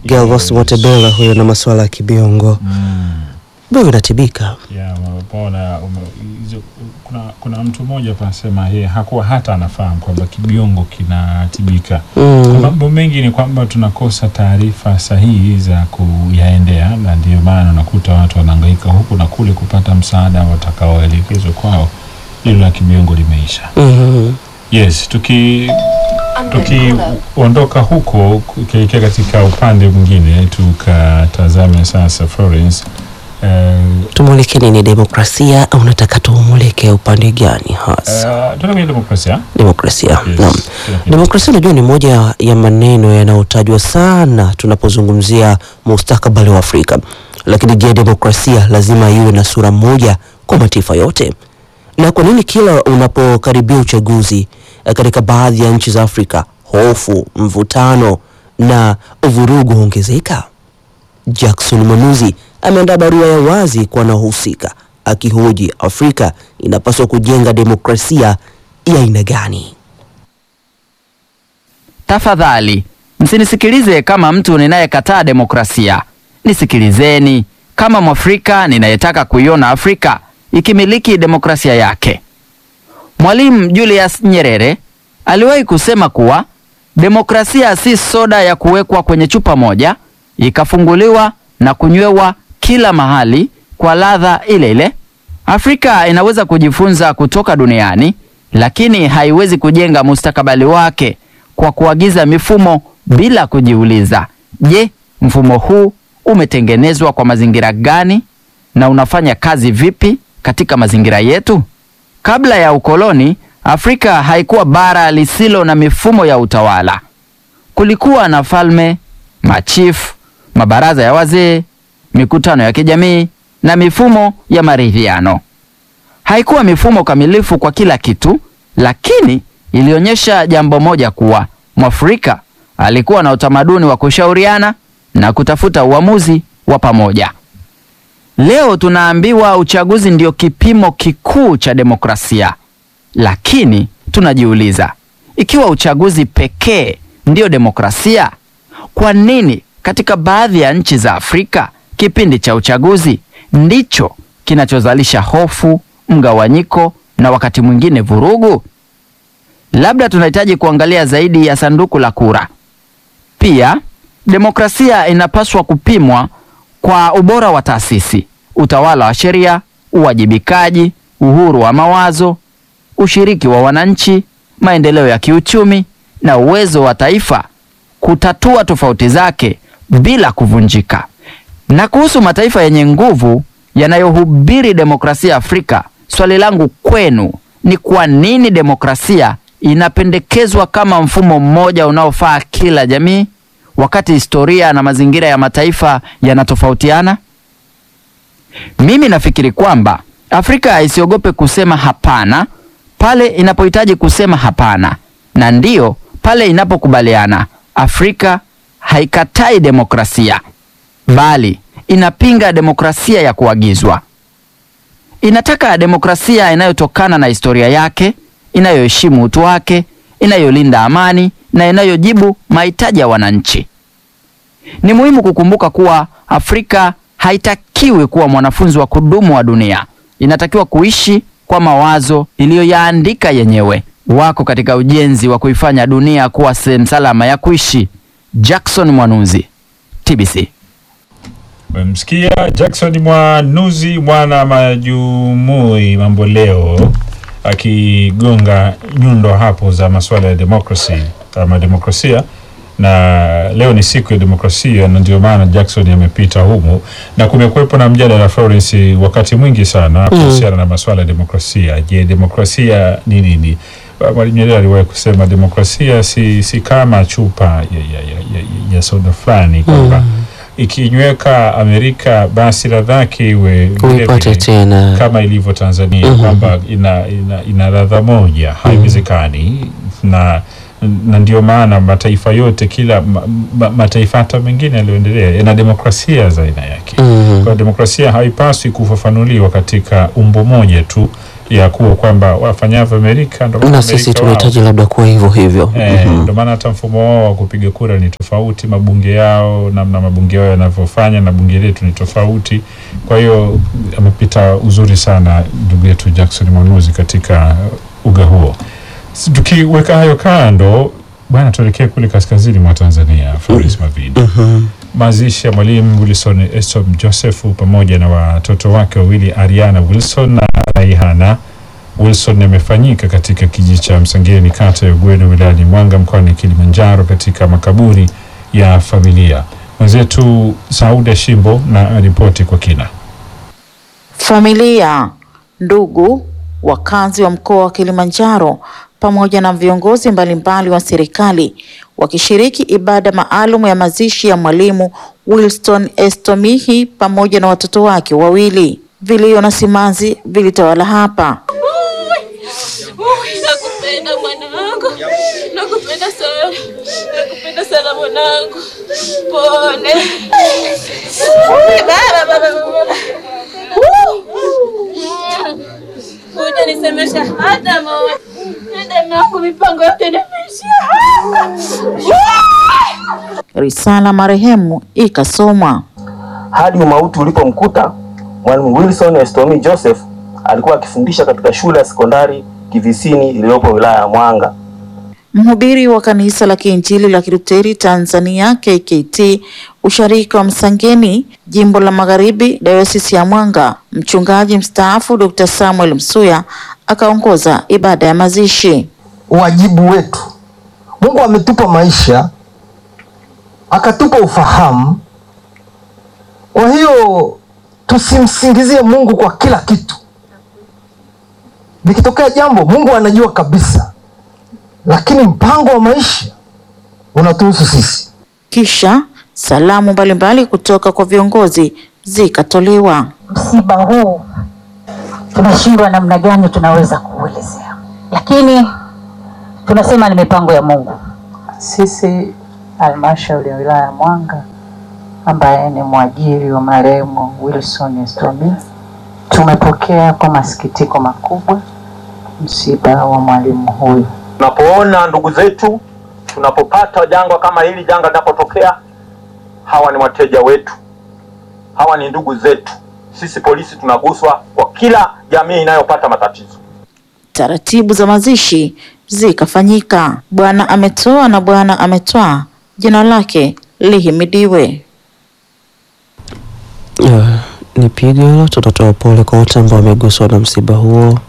Galvas Motebela huyo na masuala ya kibiongo Mm. biongo inatibika. Ya, umepona ume, hizo- kuna, kuna mtu mmoja panasema yeye hakuwa hata anafahamu kwamba kibiongo kinatibika. Mm. Mambo mengi ni kwamba tunakosa taarifa sahihi za kuyaendea, na ndio maana unakuta watu wanahangaika huku na kule kupata msaada watakaoelekezwa kwao. Hilo la kibiongo limeisha. Mhm. Yes, tuki tukiondoka huko kuelekea katika upande mwingine tukatazame sasa Florence eh, Tumulike nini, demokrasia au unataka tumulike upande gani hasa? Uh, tunakuja demokrasia. Demokrasia. Yes. Naam. Tunakuja- Demokrasia unajua ni moja ya maneno yanayotajwa sana tunapozungumzia mustakabali wa Afrika. Lakini je, demokrasia lazima iwe na sura moja kwa mataifa yote? Na kwa nini kila unapokaribia uchaguzi eh, katika baadhi ya nchi za Afrika hofu, mvutano na vurugu huongezeka? Jackson Mwanuzi ameandaa barua ya wazi kwa wanaohusika akihoji Afrika inapaswa kujenga demokrasia ya aina gani? Tafadhali msinisikilize kama mtu ninayekataa demokrasia. Nisikilizeni kama Mwafrika ninayetaka kuiona Afrika ikimiliki demokrasia yake. Mwalimu Julius Nyerere aliwahi kusema kuwa demokrasia si soda ya kuwekwa kwenye chupa moja ikafunguliwa na kunywewa kila mahali kwa ladha ile ile. Afrika inaweza kujifunza kutoka duniani, lakini haiwezi kujenga mustakabali wake kwa kuagiza mifumo bila kujiuliza, je, mfumo huu umetengenezwa kwa mazingira gani na unafanya kazi vipi katika mazingira yetu? Kabla ya ukoloni, Afrika haikuwa bara lisilo na mifumo ya utawala. Kulikuwa na falme, machifu, mabaraza ya wazee, mikutano ya kijamii na mifumo ya maridhiano. Haikuwa mifumo kamilifu kwa kila kitu, lakini ilionyesha jambo moja kuwa Mwafrika alikuwa na utamaduni wa kushauriana na kutafuta uamuzi wa pamoja. Leo tunaambiwa uchaguzi ndio kipimo kikuu cha demokrasia, lakini tunajiuliza ikiwa uchaguzi pekee ndio demokrasia, kwa nini katika baadhi ya nchi za Afrika kipindi cha uchaguzi ndicho kinachozalisha hofu, mgawanyiko na wakati mwingine vurugu? Labda tunahitaji kuangalia zaidi ya sanduku la kura. Pia demokrasia inapaswa kupimwa kwa ubora wa taasisi, utawala wa sheria, uwajibikaji, uhuru wa mawazo, ushiriki wa wananchi, maendeleo ya kiuchumi na uwezo wa taifa kutatua tofauti zake bila kuvunjika. Na kuhusu mataifa yenye nguvu yanayohubiri demokrasia Afrika, swali langu kwenu ni kwa nini demokrasia inapendekezwa kama mfumo mmoja unaofaa kila jamii wakati historia na mazingira ya mataifa yanatofautiana? Mimi nafikiri kwamba Afrika isiogope kusema hapana pale inapohitaji kusema hapana, na ndiyo pale inapokubaliana. Afrika haikatai demokrasia, bali inapinga demokrasia ya kuagizwa. Inataka demokrasia inayotokana na historia yake, inayoheshimu utu wake, inayolinda amani na inayojibu mahitaji ya wananchi. Ni muhimu kukumbuka kuwa Afrika haitakiwi kuwa mwanafunzi wa kudumu wa dunia. Inatakiwa kuishi kwa mawazo iliyoyaandika yenyewe. Wako katika ujenzi wa kuifanya dunia kuwa sehemu salama ya kuishi. Jackson Mwanuzi, TBC. Mmemsikia Jackson Mwanuzi mwana majumui mambo leo akigonga nyundo hapo za masuala ya demokrasi ama demokrasia, na leo ni siku ya demokrasia, na ndio maana Jackson amepita humu na kumekuwepo na mjadala Florence, wakati mwingi sana kuhusiana na masuala ya demokrasia. Je, demokrasia ni nini? Mwalimu Nyerere aliwahi kusema demokrasia si, si kama chupa ya, ya, ya, ya, ya soda fulani kwamba ikinyweka Amerika basi ladha yake iwe vile Uipate vile tena. kama ilivyo Tanzania Mhm. kwamba ina, ina, ina ladha moja, haiwezekani na na ndio maana mataifa yote kila ma, ma, mataifa hata mengine yaliyoendelea yana demokrasia za aina yake. Mhm. Kwa demokrasia haipaswi kufafanuliwa katika umbo moja tu ya kuwa kwamba wafanyavyo Amerika ndo kama na sisi Amerika wao. tunahitaji labda kuwa hivyo hivyo. Eh, Mhm. Ndio maana hata mfumo wao wa kupiga kura ni tofauti, mabunge yao, namna mabunge yao yanavyofanya na bunge letu ni tofauti. Kwa hiyo amepita uzuri sana ndugu yetu Jackson Mwanuzi katika uga huo. Si- Tukiweka hayo kando, bwana, tuelekee kule kaskazini mwa Tanzania, Floris Mavidi. Mhm. Mazishi ya mwalimu Wilson Estom Joseph pamoja na watoto wake wawili Ariana Wilson na Raihana Wilson yamefanyika katika kijiji cha Msangeni kata ya Ugweno wilayani Mwanga mkoani Kilimanjaro katika makaburi ya familia. Mwenzetu Sauda Shimbo na ripoti kwa kina. Familia, ndugu, wakazi wa mkoa wa Kilimanjaro pamoja na viongozi mbalimbali wa serikali wakishiriki ibada maalum ya mazishi ya mwalimu Wilson Estomihi pamoja na watoto wake wawili. Vilio na simanzi vilitawala hapa. Ui, nakupenda mwanangu, nakupenda sana, nakupenda sana mwanangu, pole. Ui, baba, baba, baba. Kuja nisemesha hata moja, hata naku mipango yote nimeishia hapa. Risala marehemu ikasomwa. hadi umauti ulipomkuta. Mwalimu Wilson Estomi Joseph alikuwa akifundisha katika shule ya sekondari Kivisini iliyopo wilaya ya Mwanga. Mhubiri wa kanisa la Kiinjili la Kiluteri Tanzania KKT usharika wa Msangeni, jimbo la Magharibi, dayosisi ya Mwanga, mchungaji mstaafu Dr. Samuel Msuya akaongoza ibada ya mazishi. wajibu wetu. Mungu ametupa maisha, akatupa ufahamu. Kwa hiyo tusimsingizie Mungu kwa kila kitu. Likitokea jambo, Mungu anajua kabisa, lakini mpango wa maisha unatuhusu sisi. Kisha salamu mbalimbali kutoka kwa viongozi zikatolewa. msiba huu tunashindwa namna gani tunaweza kuuelezea, lakini tunasema ni mipango ya Mungu. Sisi halmashauri ya wilaya ya Mwanga ambaye ni mwajiri wa marehemu Wilson Estomi tumepokea kwa masikitiko makubwa msiba wa mwalimu huyu. Tunapoona ndugu zetu, tunapopata janga kama hili, janga linapotokea, hawa ni wateja wetu, hawa ni ndugu zetu. Sisi polisi tunaguswa kwa kila jamii inayopata matatizo. Taratibu za mazishi zikafanyika. Bwana ametoa na Bwana ametwaa, jina lake lihimidiwe. Yeah, ni pigo hilo. Tunatoa pole kwa wote ambao wameguswa na msiba huo.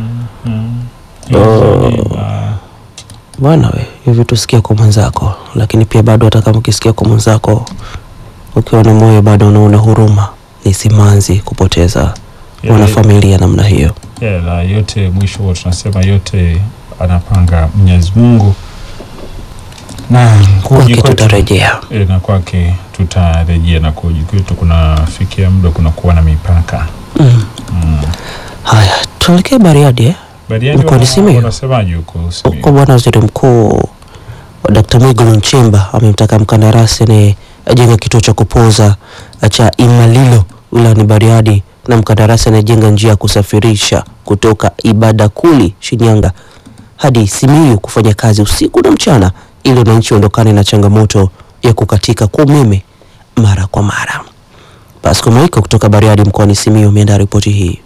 Bwana we, hivi tusikia kwa mwenzako, lakini pia bado hata kama ukisikia kwa mwenzako, ukiwa na moyo bado unaona huruma, ni simanzi kupoteza Yeah, wanafamilia namna hiyo. Yeah, na yote mwisho huwa tunasema yote anapanga Mwenyezi Mungu na kuji Kwake kwetu tutarejea. e, na kwake tutarejea na kuji kwetu kunafikia muda kunakuwa na mipaka. Mm. Mm. Haya, tuelekee Bariadi eh? Bariadi Mkoani wana- Simiyu? wanasemaje huko Simiyu? Huko Bwana Waziri Mkuu Dkt. Mwigulu Nchemba amemtaka mkandarasi anayejenga kituo cha kupoza cha Imalilo wilayani Bariadi na mkandarasi anayejenga njia ya kusafirisha kutoka Ibadakuli Shinyanga hadi Simiyu kufanya kazi usiku na mchana ili wananchi waondokane na changamoto ya kukatika kwa umeme mara kwa mara. Pasco Moiko kutoka Bariadi mkoani Simiyu ameandaa ripoti hii.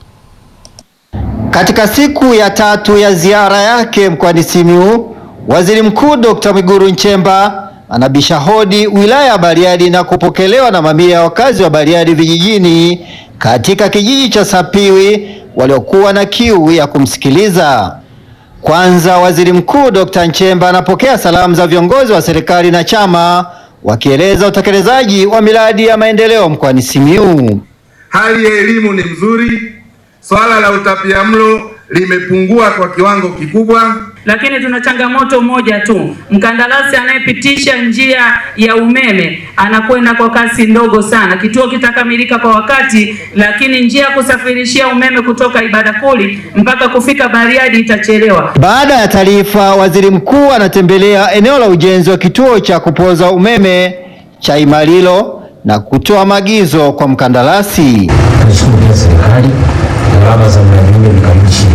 Katika siku ya tatu ya ziara yake mkoani Simiyu, Waziri Mkuu Dr. Mwigulu Nchemba anabisha hodi wilaya ya Bariadi na kupokelewa na mamia ya wakazi wa Bariadi vijijini katika kijiji cha Sapiwi waliokuwa na kiu ya kumsikiliza. Kwanza, Waziri Mkuu Dr. Nchemba anapokea salamu za viongozi wa serikali na chama wakieleza utekelezaji wa miradi ya maendeleo mkoani Simiyu. Hali ya elimu ni mzuri, swala la utapiamlo limepungua kwa kiwango kikubwa. lakini tuna changamoto moja tu. Mkandarasi anayepitisha njia ya umeme anakwenda kwa kasi ndogo sana. Kituo kitakamilika kwa wakati, lakini njia ya kusafirishia umeme kutoka Ibadakuli mpaka kufika Bariadi itachelewa. Baada ya taarifa, waziri mkuu anatembelea eneo la ujenzi wa kituo cha kupoza umeme cha Imalilo na kutoa maagizo kwa mkandarasi. Nashukuru pia serikali gharama za mradi ule ni karibu shilingi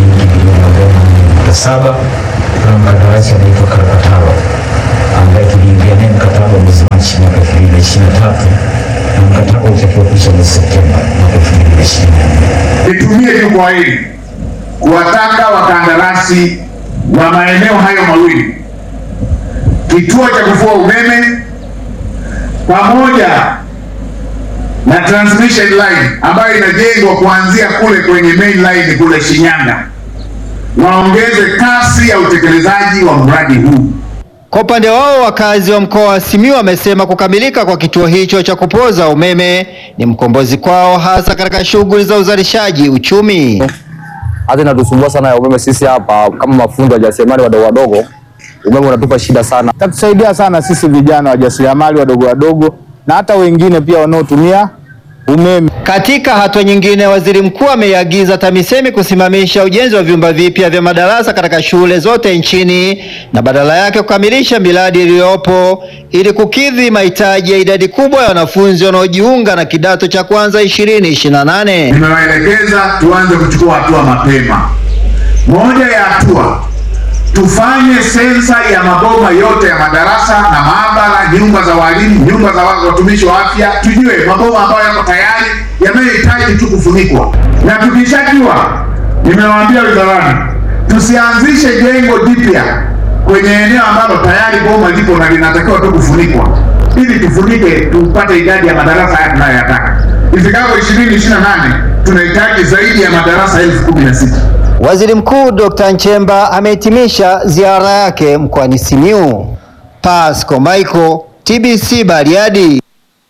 milioni arobaini na nne nukta saba. Kuna mkandarasi anaitwa Karapatalo ambaye tuliingia naye mkataba mwezi Machi mwaka elfu mbili na ishirini na tatu na mkataba utakiwa kuisha mwezi Septemba mwaka elfu mbili na ishirini na nne. Nitumie jukwaa hili kuwataka wakandarasi wa maeneo hayo mawili, kituo cha kufua umeme pamoja na transmission line ambayo inajengwa kuanzia kule kwenye main line kule Shinyanga, waongeze kasi ya utekelezaji wa mradi huu. Kwa upande wao wakazi wa mkoa wa Simiyu wamesema kukamilika kwa kituo hicho cha kupoza umeme ni mkombozi kwao hasa katika shughuli za uzalishaji uchumi. hata inatusumbua sana ya umeme sisi hapa kama mafundi wajasiriamali wadogo wadogo, umeme unatupa shida sana. Tatusaidia sana sisi vijana wajasiriamali wadogo wadogo na hata wengine pia wanaotumia umeme. Katika hatua nyingine, waziri mkuu ameiagiza TAMISEMI kusimamisha ujenzi wa vyumba vipya vya madarasa katika shule zote nchini na badala yake kukamilisha miradi iliyopo ili kukidhi mahitaji ya idadi kubwa ya wanafunzi wanaojiunga na kidato cha kwanza 2028. Nimewaelekeza tuanze kuchukua hatua mapema. Moja ya hatua tufanye sensa ya maboma yote ya madarasa na maabara, nyumba za walimu, nyumba za watumishi wa afya, tujue maboma ambayo yako tayari yanayohitaji tu kufunikwa, na tukishajua, nimewaambia wizarani, tusianzishe jengo jipya kwenye eneo ambalo tayari boma lipo na linatakiwa tu kufunikwa, ili tufunike tupate idadi ya madarasa haya tunayoyataka. Ifikapo 2028 tunahitaji zaidi ya madarasa elfu kumi na sita. Waziri Mkuu Dr. Nchemba amehitimisha ziara yake mkoani Simiyu. Pasco Michael, TBC Bariadi.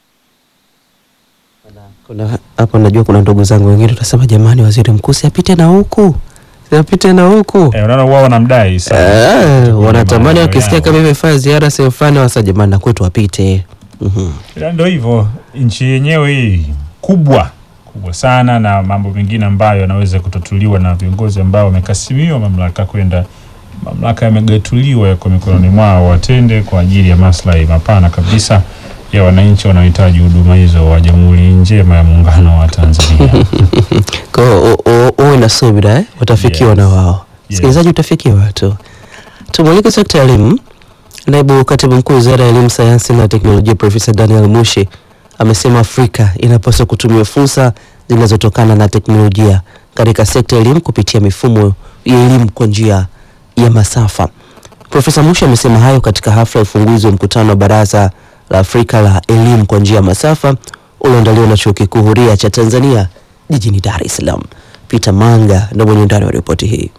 Kuna hapo najua kuna ndugu zangu wengine utasema jamani, waziri mkuu si apite na huku si apite na huku Eh, unaona wao wanamdai sana. Eh, wanatamani mambo wakisikia yao. kama imefanya ziara sehemu fulani, wasa jamani, na kwetu apite. Mhm. Ila Ndio hivyo, nchi yenyewe hii kubwa kubwa sana, na mambo mengine ambayo yanaweza kutatuliwa na viongozi ambao wamekasimiwa mamlaka kwenda mamlaka yamegatuliwa yako mikononi mwao, watende kwa ajili ya maslahi mapana kabisa ya wananchi wanaohitaji huduma hizo wa Jamhuri Njema ya Muungano wa Tanzania. Kwa hiyo u- u- uwe na subira eh? Watafikiwa na wao. Msikilizaji, utafikiwa tu. Tumulike sekta ya elimu. Naibu katibu mkuu wizara ya elimu, sayansi na teknolojia, Profesa Daniel Mushi amesema Afrika inapaswa kutumia fursa zinazotokana na teknolojia katika sekta ya elimu kupitia mifumo ya elimu kwa njia ya masafa. Profesa Mushi amesema hayo katika hafla ya ufunguzi wa mkutano wa Baraza la Afrika la Elimu kwa njia ya masafa ulioandaliwa na Chuo Kikuu Huria cha Tanzania jijini Dar es Salaam. Peter Manga ndio mwenye undani wa ripoti hii.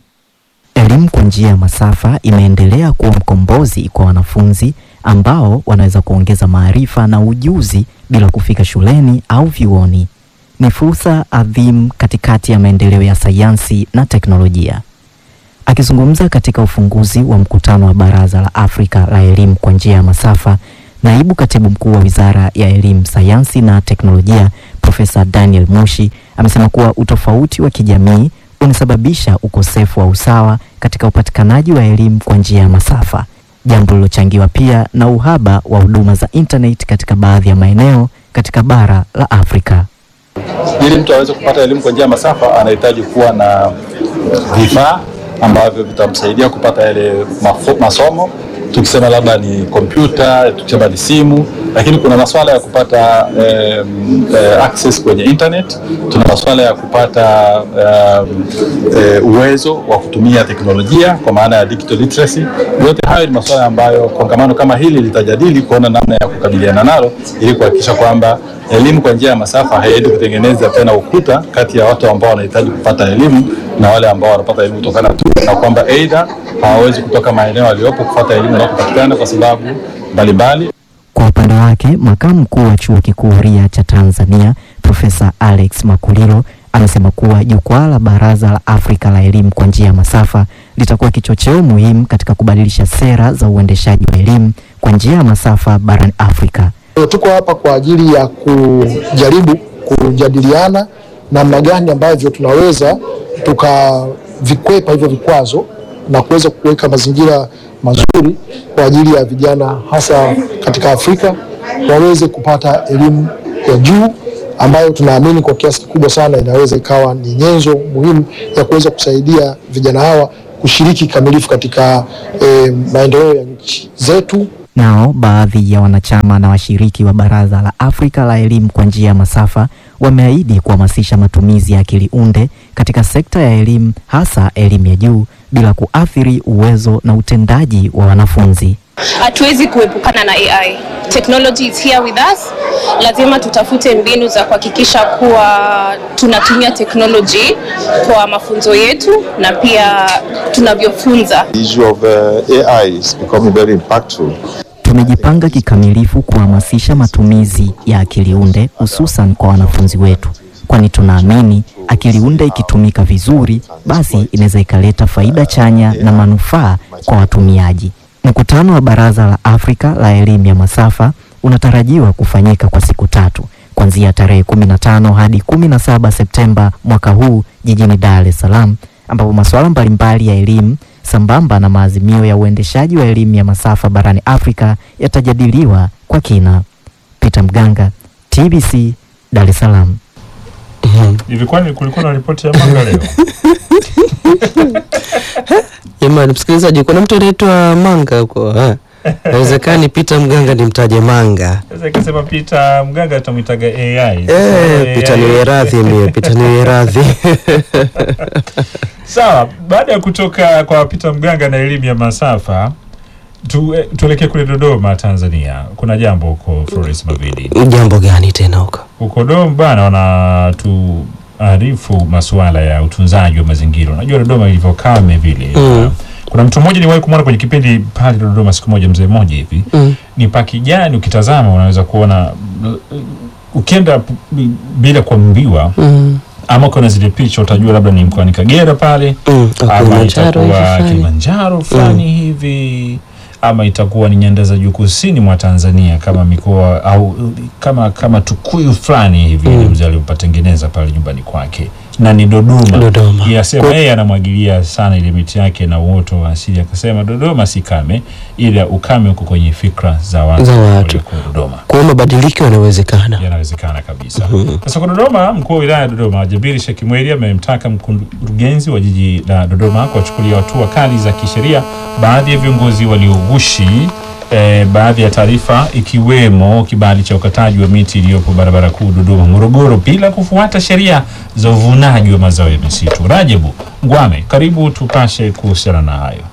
Elimu kwa njia ya masafa imeendelea kuwa mkombozi kwa wanafunzi ambao wanaweza kuongeza maarifa na ujuzi bila kufika shuleni au vyuoni. Ni fursa adhimu katikati ya maendeleo ya sayansi na teknolojia. Akizungumza katika ufunguzi wa mkutano wa Baraza la Afrika la Elimu kwa njia ya masafa, naibu katibu mkuu wa Wizara ya Elimu, Sayansi na Teknolojia, Profesa Daniel Mushi amesema kuwa utofauti wa kijamii unasababisha ukosefu wa usawa katika upatikanaji wa elimu kwa njia ya masafa, jambo lilochangiwa pia na uhaba wa huduma za internet katika baadhi ya maeneo katika bara la Afrika. Ili mtu aweze kupata elimu kwa njia ya masafa anahitaji kuwa na vifaa ambavyo vitamsaidia kupata yale mafo- masomo. Tukisema labda ni kompyuta, tukisema ni simu, lakini kuna masuala ya kupata eh, eh, access kwenye internet. Tuna masuala ya kupata eh, eh, uwezo wa kutumia teknolojia kwa maana ya digital literacy. Yote hayo ni masuala ambayo kongamano kama hili litajadili kuona namna ya kukabiliana nalo ili kuhakikisha kwamba elimu kwa njia ya masafa haiendi kutengeneza tena ukuta kati ya watu ambao wanahitaji kupata elimu na wale ambao wanapata elimu kutokana tu na kwamba aidha hawawezi kutoka maeneo yaliyopo kupata elimu inakopatikana kwa sababu mbalimbali. Kwa upande wake, makamu mkuu wa chuo kikuu huria cha Tanzania Profesa Alex Makulilo amesema kuwa jukwaa la Baraza la Afrika la Elimu kwa njia ya masafa litakuwa kichocheo muhimu katika kubadilisha sera za uendeshaji wa elimu kwa njia ya masafa barani Afrika. Tuko hapa kwa ajili ya kujaribu kujadiliana namna gani ambavyo tunaweza tukavikwepa hivyo vikwazo na kuweza kuweka mazingira mazuri kwa ajili ya vijana hasa katika Afrika waweze kupata elimu ya juu ambayo tunaamini kwa kiasi kikubwa sana inaweza ikawa ni nyenzo muhimu ya kuweza kusaidia vijana hawa kushiriki kikamilifu katika eh, maendeleo ya nchi zetu. Nao baadhi ya wanachama na washiriki wa Baraza la Afrika la Elimu kwa njia ya masafa wameahidi kuhamasisha matumizi ya akili unde katika sekta ya elimu, hasa elimu ya juu, bila kuathiri uwezo na utendaji wa wanafunzi. Hatuwezi kuepukana na AI. Technology is here with us. Lazima tutafute mbinu za kuhakikisha kuwa tunatumia technology kwa mafunzo yetu na pia tunavyofunza. The issue of uh, AI is becoming very impactful. Tumejipanga kikamilifu kuhamasisha matumizi ya akili unde hususan kwa wanafunzi wetu, kwani tunaamini akili unde ikitumika vizuri, basi inaweza ikaleta faida chanya na manufaa kwa watumiaji. Mkutano wa Baraza la Afrika la Elimu ya Masafa unatarajiwa kufanyika kwa siku tatu kuanzia tarehe 15 hadi 17 Septemba mwaka huu jijini Dar es Salaam, ambapo masuala mbalimbali ya elimu sambamba na maazimio ya uendeshaji wa elimu ya masafa barani Afrika yatajadiliwa kwa kina. Peter Mganga, TBC, Dar es Salaam. Hivi kwani kulikuwa na ripoti ya Manga leo? Jamani msikilizaji, kuna mtu anaitwa Manga huko eh? Inawezekani Peter Mganga ni mtaje Manga. Sasa ikasema Peter Mganga tutamwitaga AI. Eh, Peter niwe radhi mie, Peter niwe radhi. Sawa, baada ya kutoka kwa Peter Mganga na elimu ya masafa tu, eh, tuelekee kule Dodoma Tanzania. Kuna jambo huko Florence Mavidi. Jambo gani tena huko? Huko Dodoma bana wanatuarifu masuala ya utunzaji wa mazingira. Unajua Dodoma ilivyo kame vile. Mm. Kuna mtu mmoja niwahi kumwona kwenye kipindi pale Dodoma siku moja, mzee mmoja hivi Mm. ni pa kijani, ukitazama unaweza kuona uh, ukienda p- bila kuambiwa Mm. ama kuna zile picha utajua labda ni mkoani Kagera pale Mm. ama Kilimanjaro hivi itakuwa fulani. Kilimanjaro fulani hivi ama itakuwa ni nyanda za juu kusini mwa Tanzania kama mikoa au kama kama Tukuyu fulani hivi Mm. mm. mzee aliyopatengeneza pale nyumbani kwake na ni Dodoma. Dodoma. Yasema Kwa- yeye anamwagilia sana ile miti yake na uoto wa asili, akasema Dodoma si kame, ila ukame uko kwenye fikra za watu Za watu. walioko Dodoma. Kwa hiyo mabadiliko yanawezekana. Yanawezekana kabisa. Sasa kwa Dodoma, mkuu wa wilaya ya Dodoma Jabiri Sheikh Mweri amemtaka mkurugenzi wa jiji la Dodoma kuwachukulia hatua kali za kisheria baadhi ya viongozi walioghushi eh, baadhi ya taarifa ikiwemo kibali cha ukataji wa miti iliyopo barabara kuu Dodoma Morogoro bila kufuata sheria za uvunaji wa mazao ya misitu. Rajabu Ngwame, karibu tupashe kuhusiana na hayo.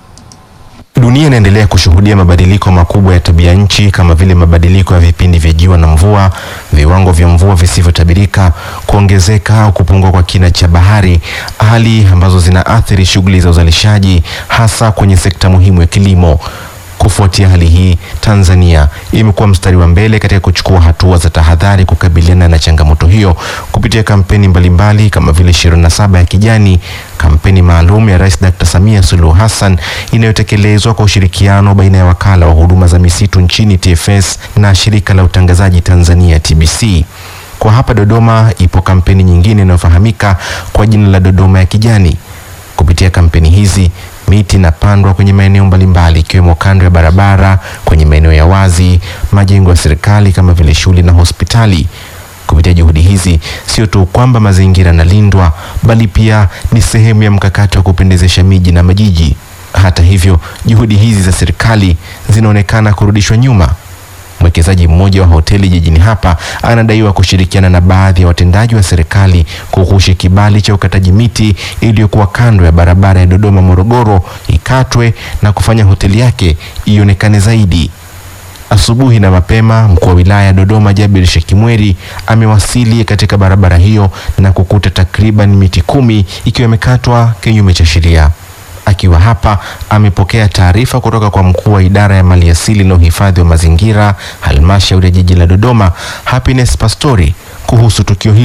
Dunia inaendelea kushuhudia mabadiliko makubwa ya tabia nchi kama vile mabadiliko ya vipindi vya jua na mvua, viwango vya mvua visivyotabirika, kuongezeka au kupungua kwa kina cha bahari, hali ambazo zinaathiri shughuli za uzalishaji hasa kwenye sekta muhimu ya kilimo. Kufuatia hali hii, Tanzania imekuwa mstari wa mbele katika kuchukua hatua za tahadhari kukabiliana na changamoto hiyo kupitia kampeni mbalimbali kama vile 27 ya kijani, kampeni maalum ya Rais Dr. Samia Suluhu Hassan inayotekelezwa kwa ushirikiano baina ya wakala wa huduma za misitu nchini TFS na shirika la utangazaji Tanzania TBC. Kwa hapa Dodoma ipo kampeni nyingine inayofahamika kwa jina la Dodoma ya kijani. Kupitia kampeni hizi miti inapandwa kwenye maeneo mbalimbali ikiwemo kando ya barabara, kwenye maeneo ya wazi, majengo ya serikali kama vile shule na hospitali. Kupitia juhudi hizi, sio tu kwamba mazingira yanalindwa, bali pia ni sehemu ya mkakati wa kupendezesha miji na majiji. Hata hivyo, juhudi hizi za serikali zinaonekana kurudishwa nyuma. Mwekezaji mmoja wa hoteli jijini hapa anadaiwa kushirikiana na baadhi ya watendaji wa serikali kughushi kibali cha ukataji miti iliyokuwa kando ya barabara ya Dodoma Morogoro ikatwe na kufanya hoteli yake ionekane zaidi. Asubuhi na mapema, mkuu wa wilaya ya Dodoma Jabir Shekimweri amewasili katika barabara hiyo na kukuta takriban miti kumi ikiwa imekatwa kinyume cha sheria. Akiwa hapa amepokea taarifa kutoka kwa mkuu wa idara ya maliasili na uhifadhi wa mazingira halmashauri ya jiji la Dodoma Happiness Pastori kuhusu tukio hilo.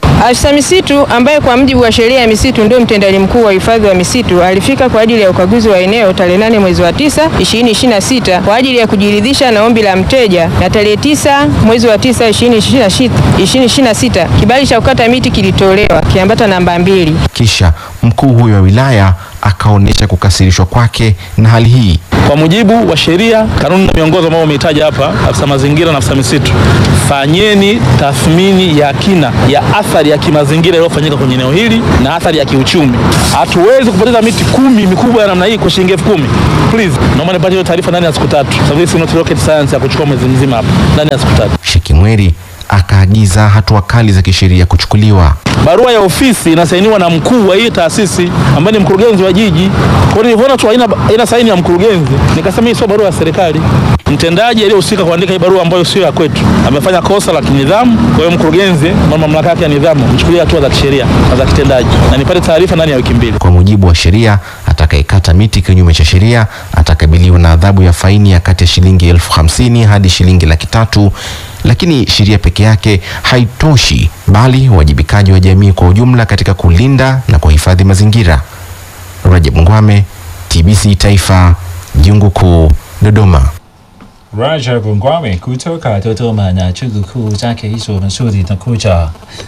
Afisa misitu ambaye kwa mujibu wa sheria ya misitu ndio mtendaji mkuu wa hifadhi wa misitu alifika kwa ajili ya ukaguzi wa eneo tarehe 8 mwezi wa 9 2026 kwa ajili ya kujiridhisha na ombi la mteja, na tarehe 9 mwezi wa 9 2026 2026 kibali cha kukata miti kilitolewa kiambata namba mbili. Kisha mkuu huyo wa wilaya akaonyesha kukasirishwa kwake na hali hii. Kwa mujibu wa sheria, kanuni na miongozo ambayo umehitaja hapa, afisa mazingira na afisa misitu, fanyeni tathmini ya kina ya athari ya kimazingira iliyofanyika kwenye eneo hili na athari ya kiuchumi. Hatuwezi kupoteza miti kumi mikubwa ya namna hii kwa shilingi elfu kumi. Please, naomba nipate hiyo taarifa ndani ya siku tatu, sababu hii si not rocket science ya kuchukua mwezi mzima hapa, ndani ya siku tatu. Shekimweri akaagiza hatua kali za kisheria kuchukuliwa. Barua ya ofisi inasainiwa na mkuu wa hii taasisi ambaye ni mkurugenzi wa jiji. Kwa hiyo nilivyoona tu haina haina saini ya mkurugenzi, nikasema hii sio barua ya serikali. Mtendaji aliyehusika kuandika hii barua ambayo sio ya kwetu amefanya kosa la kinidhamu. Kwa hiyo mkurugenzi, mama mamlaka yake ya nidhamu, mchukulie hatua za kisheria na za kitendaji, na nipate taarifa ndani ya wiki mbili. Kwa mujibu wa sheria, atakayekata miti kinyume cha sheria atakabiliwa na adhabu ya faini ya kati ya shilingi elfu hamsini hadi shilingi laki tatu. Lakini sheria peke yake haitoshi, bali uwajibikaji wa jamii kwa ujumla katika kulinda na kuhifadhi mazingira. Rajab Ngwame, TBC Taifa, Jungu Kuu, Dodoma. Rajab Ngwame kutoka Dodoma na chuo kikuu chake hicho nzuri na kucha.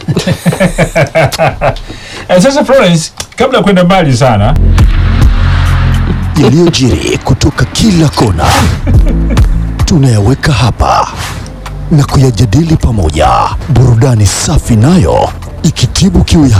Eh, Sasa Florence, kabla ya kwenda mbali sana, yaliyojiri kutoka kila kona tunayaweka hapa na kuyajadili pamoja, burudani safi nayo ikitibu kiu yako.